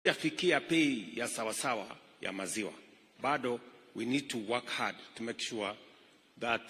hatujafikia bei ya sawasawa ya maziwa. Bado we need to work hard to make sure that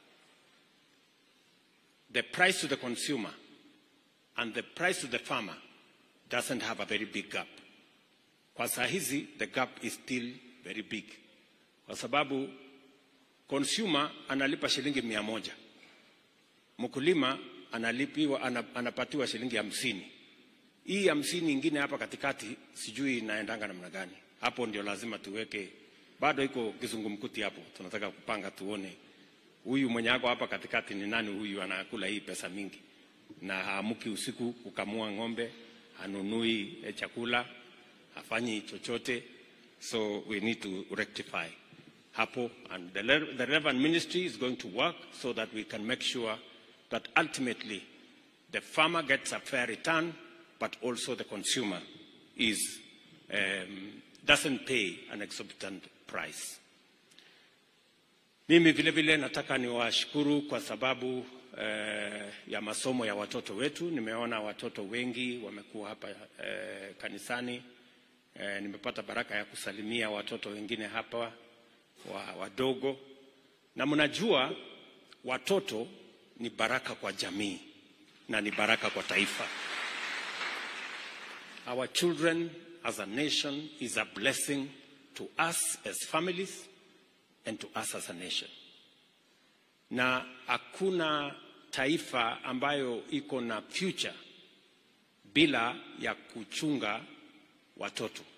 the price to the consumer and the price to the farmer doesn't have a very big gap. Kwa saa hizi the gap is still very big, kwa sababu consumer analipa shilingi mia moja mkulima analipiwa ana, anapatiwa shilingi hamsini. Hii hamsini ingine hapa katikati sijui inaendanga namna gani. Hapo ndio lazima tuweke, bado iko kizungumkuti hapo, tunataka kupanga tuone huyu mwenye ako hapa katikati ni nani, huyu anakula hii pesa mingi na haamuki usiku kukamua ng'ombe, hanunui eh, chakula, hafanyi chochote, so we need to rectify hapo and the, le- the relevant ministry is going to work so that we can make sure that ultimately the farmer gets a fair return but also the consumer is um, doesn't pay an exorbitant price. Mimi vile vile nataka niwashukuru kwa sababu eh, ya masomo ya watoto wetu. Nimeona watoto wengi wamekuwa hapa eh, kanisani. Eh, nimepata baraka ya kusalimia watoto wengine hapa wa, wadogo, na mnajua watoto ni baraka kwa jamii na ni baraka kwa taifa. Our children as a nation is a blessing to us as families and to us as a nation. Na hakuna taifa ambayo iko na future bila ya kuchunga watoto.